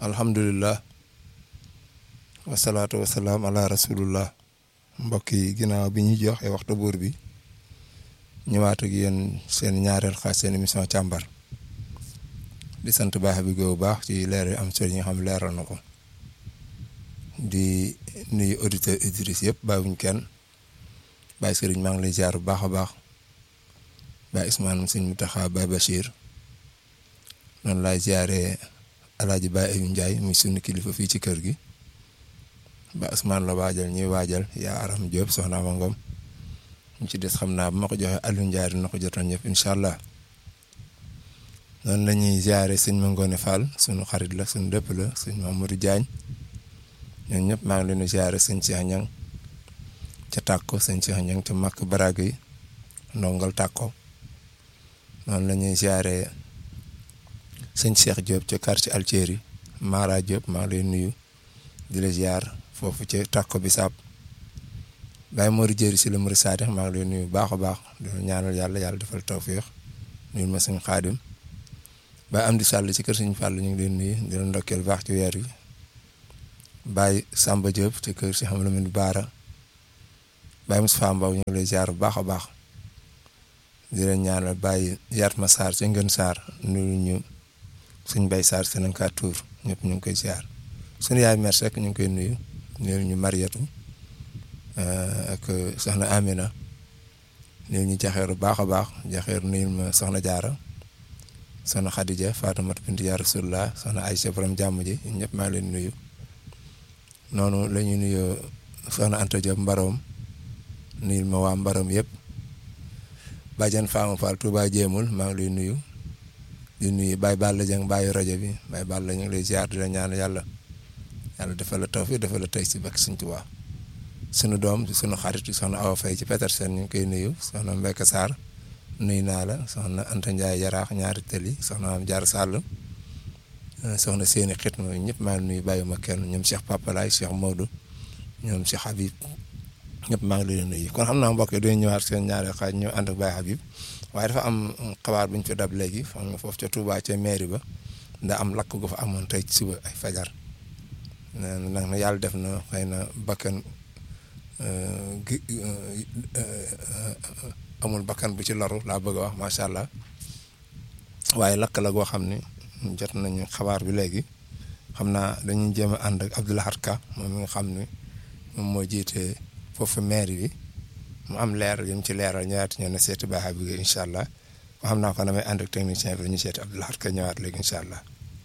alhamdulilah wasalaatu wasalaam ala rasulullah mbokk yi ginnaaw bi ñuy joxe waxtu buur bi ñëwaat ak yéen seen ñaareel xaaj seen émission càmbar di sant baax bi bu baax ci leer yu am solo yi nga xam leeral na ko di nuyu auditeur auditrice yëpp bàyyiwuñ kenn bàyyi sëriñ maa ngi lay ziar bu baax a baax bàyyi Ismaane sëñ Mutaxa Baye Bachir noonu laay ziaree alaaji Baye Ayou Ndiaye muy sunu kilifa fii ci kër gi ba Ousmane la waajal ñuy waajal yaa aram Diop soxna Ama Ngom ñu ci des xam naa bu ma ko joxee Aliou Ndiaye dina ko jotoon ñëpp incha allah noonu la ñuy ziare sëñ Mangone Fall sunu xarit la sunu dëpp la sëñ Mamadou Diagne ñoom ñëpp maa ngi leen di ziare sëñ Cheikh Niang ca Tàkko sëñ Cheikh Niang ca Makk Baraag yi ndongal Tàkko noonu la ñuy ziare sëñ Cheikh Diop ca quartier Altieri Mara Diop maa ngi lay nuyu di la ziar. foofu ci tàkko bi saab Baye Mori jëri si la Mori Saadix maa ngi lay nuyu baax a baax di ñaanal yàlla yàlla defal tawféex nuyu ma suñu xaadim Baye Amdi Sall ci kër suñu fàll ñu ngi leen nuyu di la ndokkeel baax ci weer wi Baye Samba Diop ci kër si xam la mu baara Baye Moustapha Mbaw ñu ngi lay ziar bu baax a baax di leen ñaanal Baye Yatma Sarr ci Ngën Sarr nuyu ñu suñ Baye Sarr Sénégal Tour ñëpp ñu ngi koy ziar suñu yaay mer rek ñu ngi koy nuyu. néew ñu Mariatu ak soxna Amina néew ñu jaxeeru baax a baax jaxeeru nuyu ma soxna Jaara soxna Khadija Faatumata bintu yaa Rasulullah soxna Aysa borom jàmm ji ñëpp maa ngi leen nuyu noonu la ñuy nuyu soxna Anta Diop Mbaroom nuyul ma waa Mbaroom yëpp Badiane Fama Fall Touba Jéemul maa ngi lay nuyu di nuyu Baye Balla Dieng Baye rajo bi Baye Balla ñu ngi lay ziar di la ñaan yàlla. yàlla defal la tawfiq defal la tey si bakk Sëñ Tuubaa sunu doom sunu xarit soxna Awa Faye ci Petersen ñu ngi koy nuyu soxna Mbeka Sarr nuyu naa la soxna Anta Ndiaye Yaraax ñaari tëli soxna am Jaar Sall soxna seeni xit ma ñëpp maa ngi nuyu bàyyuma kenn ñoom Cheikh Papalaay Cheikh Maodo ñoom Cheikh Habib ñëpp maa ngi leen nuyu kon xam naa mbokk yi dañuy ñëwaat seen ñaari xaaj ñëw ànd ak Baye Habib waaye dafa am xabaar bu ñu fi dab léegi xam nga foofu ca Touba ca mairie ba nda am lakk gu fa amoon tey ci suba ay fajar nag na yàlla def na xëy na bakkan gi amul bakkan bu ci loru laa bëgg a wax macha allah waaye lakk la goo xam ni jot nañu xabaar bi léegi xam naa dañuy jéem a ànd ak Abdoulahat Ka moom mi nga xam ni moom moo jiite foofu maire bi mu am leer yi mu ci leeral ñëwaat ñëw na seeti Baye Habib Gueye incha allah xam naa ko damay ànd ak technicien bi ñu seeti Abdoulahat Ka ñëwaat léegi incha allah.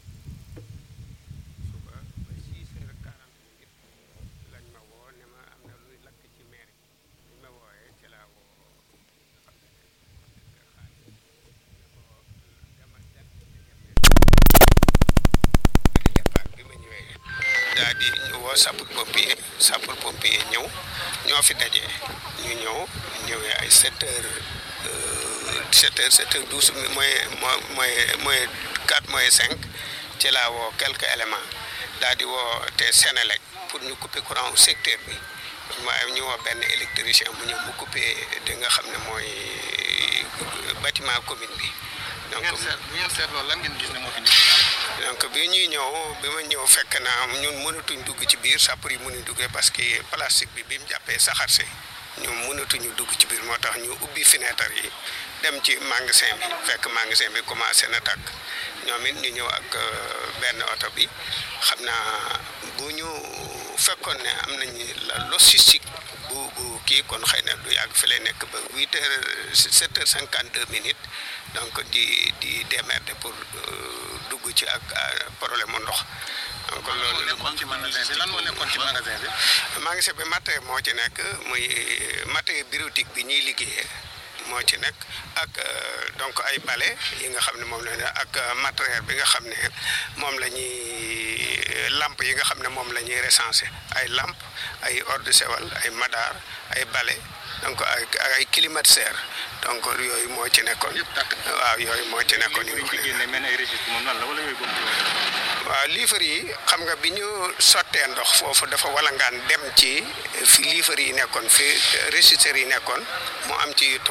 daa di woo sapeur pompier sapeur pompier ñëw ñoo fi daje ñu ñëw ñëwee ay sept heures sept heures sept heures douze mooy mooy mooy quatre mooy cinq ci laa woo quelques éléments daa di woo te Sénélec pour ñu couper courant secteur bi waaye ñu woo benn électricien mu ñëw mu couper di nga xam ne mooy bâtiment commune bi. donc bu ngeen seetloo lan ngeen gis ne moo fi donc bi ñuy ñëw bi ma ñëw fekk na ñun mënatuñ dugg ci biir sapeur yi mënuñ duggee parce que plastique bi bi mu jàppee saxaar si ñu mënatuñu dugg ci biir moo tax ñu ubbi fenêtre yi dem ci magasin bi fekk magasin bi commencé na tàkk ñoom it ñu ñëw ak benn oto bi xam naa bu ñu fekkoon ne am nañu la logistique bu bu kii kon xëy na du yàgg fi lay nekk ba huit heures sept heures cinquante deux minutes donc di di démerder pour dugg ci ak problème mu ndox. donc loolu nekkoon ci magasin bi lan moo nekkoon ci magasin bi. magasin bi matériel moo ci nekk muy matériel bureautique bi ñuy liggéeyee moo ci nekk ak donc ay balai yi nga xam ne moom la ak matériel bi nga xam ne moom la ñuy lampe yi nga xam ne moom la ñuy recensé ay lampe ay eau de Javel ay madar ay balai donc ay ay climatiseur donc yooyu moo ci nekkoon. waaw yooyu moo ci nekkoon. yu ñu génne mel ay registre moom lan la wala yooyu bokk waaw liifar yi xam nga bi ñu sottee ndox foofu dafa walangaan dem ci fi liifar yi nekkoon fi registre yi nekkoon mu am ci yu tooy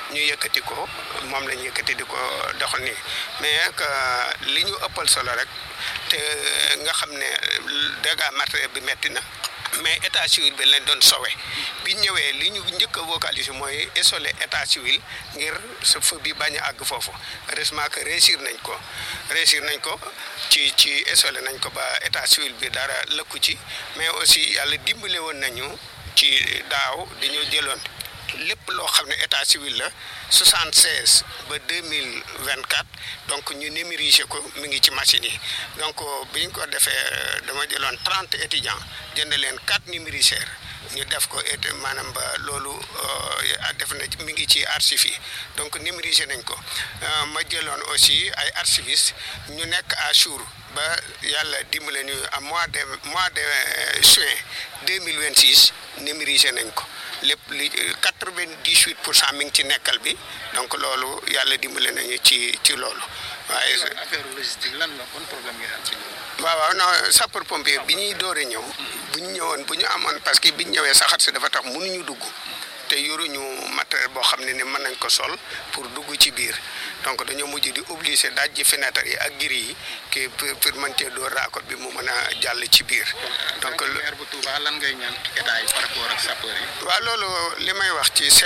ñu yëkkati ko moom lañ yëkkati di ko doxal nii mais que li ñu ëppal solo rek te nga xam ne dégâts matériel bi metti na mais état civil bi lañ doon sowe bi ñëwee li ñu njëkk a vocaliser mooy isoler état civil ngir sa feu bi bañ a àgg foofu heureusement que réussir nañ ko réussir nañ ko ci ci isoler nañ ko ba état civil bi dara lëkku ci mais aussi yàlla dimbale woon nañu ci daaw dañoo jëloon lépp loo xam ne état civil la 76 ba 2024 donc ñu numériser ko mi ngi ci machine yi donc bi ñu ko defee dama jëloon 30 étudiants jënd leen 4 numériseurs ñu def ko et maanaam ba loolu def na mi ngi ci archives yi donc numériser nañ ko ma jëloon aussi ay archivistes ñu nekk à jour ba yàlla dimbale ñu à mois de mois de juin 2026 numériser nañ ko lépp li quatre-vingt-dix-huit pour cent mi ngi ci nekkal bi donc loolu yàlla dimbale nañu ci ci loolu waaye. affaire logistique lan la kon problème ngeen am ci loolu. waaw waaw non sapeur pompier bi ñuy doore ñëw. bu ñu ñëwoon bu ñu amoon parce que bi ñu ñëwee saxaat si dafa tax mënuñu dugg. te yoruñu matériel boo xam ne ni mën nañ ko sol pour dugg ci biir donc dañoo mujj di obligé daaj ji fenêtre yi ak giri yi ki pour mën cee door raakoot bi mu mën a jàll ci biir. donc maire bu Touba lan ngay ñaan état yi par rapport ak sapeur yi. waaw loolu li may wax ci